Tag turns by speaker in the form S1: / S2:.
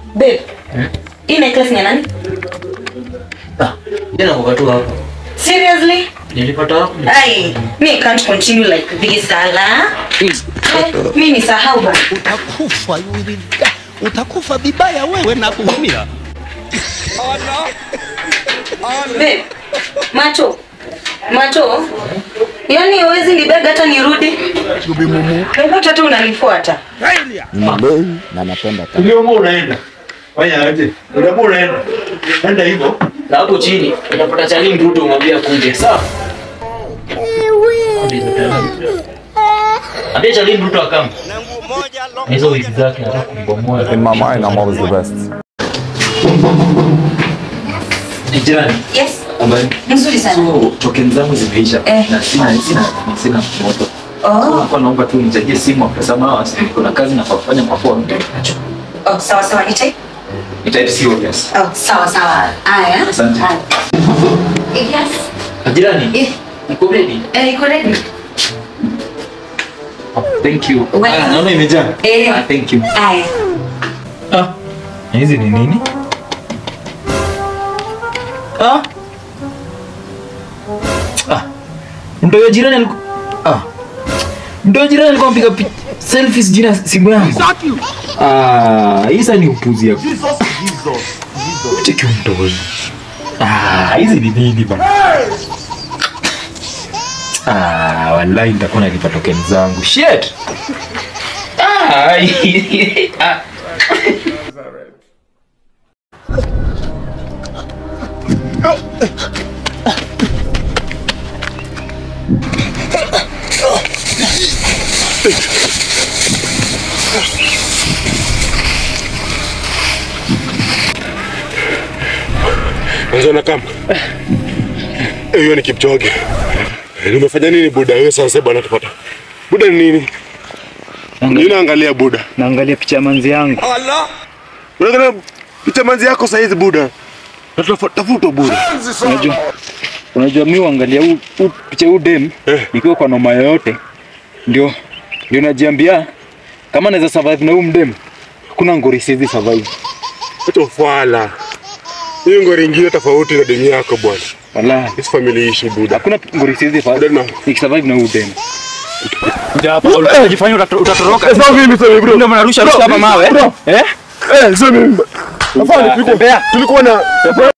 S1: Babe. Hii necklace ni ya nani?
S2: Ah, jana kwa tu hapo.
S1: Seriously?
S2: Nilipata hapo.
S1: Ai, me can't continue like this, Ala. Mimi sahau ba.
S3: utakufa you will die. utakufa vibaya wewe na kuumia
S1: Babe. Macho. Macho. Yaani huwezi nibega hata nirudi. Kwa hata unanifuata.
S3: na napenda
S4: Ukiamua unaenda. Fanya aje? Ukiamua unaenda. Enda hivyo.
S2: Na hapo chini unapata chani mtoto umwambia kuje. Sawa? Ambia chani mtoto akam. Hizo wiki zake nataka kumbomoa.
S5: In my mind, I'm always the best.
S2: Jirani.
S1: Yes.
S2: Habari.
S1: Nzuri sana.
S2: So, token zangu zimeisha
S1: Eh.
S2: na sina sina sina moto.
S1: Oh.
S2: Nilikuwa naomba tu nichagie simu kwa sababu kuna kazi na kufanya kwa phone.
S1: Oh, sawa sawa nitai.
S2: Ni type C obvious.
S1: Oh, sawa sawa. Aya.
S2: Asante.
S1: Aya. Eh, Yes.
S2: Jirani.
S1: Eh,
S2: Niko ready.
S1: eh, iko ready?
S2: Thank you.
S1: Welcome.
S2: Ah, naona imejaa.
S1: Eh.
S2: Ah, thank you.
S1: Aya.
S4: Ah. Hizi ni nini? Ah. Ah. Mtoyo jirani alikuwa Ah. Mtoyo jirani alikuwa anapiga pi- selfies jina simu yangu. Ah, hii sasa ni upuzi yako. Cheki mtoyo. Ah, hizi ni nini bana? Ah, wallahi nitakuwa na kipato token zangu. Shit. Ah, ah.
S6: Mwanzo na kama. Eh, Hiyo ni Kipchoge. Eh, Umefanya nini Buda? Wewe sasa bwana tupata. Buda ni nini? Nini naangalia Buda?
S4: Naangalia picha ya manzi yangu.
S6: Unaangalia picha manzi yako saa hizi Buda. Na tafu- Tafuta Buda.
S4: Unajua, unajua mi uangalia huu huu picha huu dem
S6: Eh.
S4: ikiwa kwa noma yoyote, ndio ndio najiambia kama naweza survive na huu mdem, kuna ngori siwezi survive.
S6: Acha ufala. Hiyo ngori ingine tofauti na dini yako bwana.
S4: Wallahi,
S6: Hizi familia ishi Buda.
S4: hakuna ngori siwezi
S6: Buda
S4: survive
S6: na.
S4: nikisurvive na huu dem.
S3: unajifanya utatoroka
S6: Sasa mimi sasa bro.
S3: ndio mnarusha rusha hapa mawe eh
S6: Eh, sasa mimi. Afanye tulikuwa tulikuwa na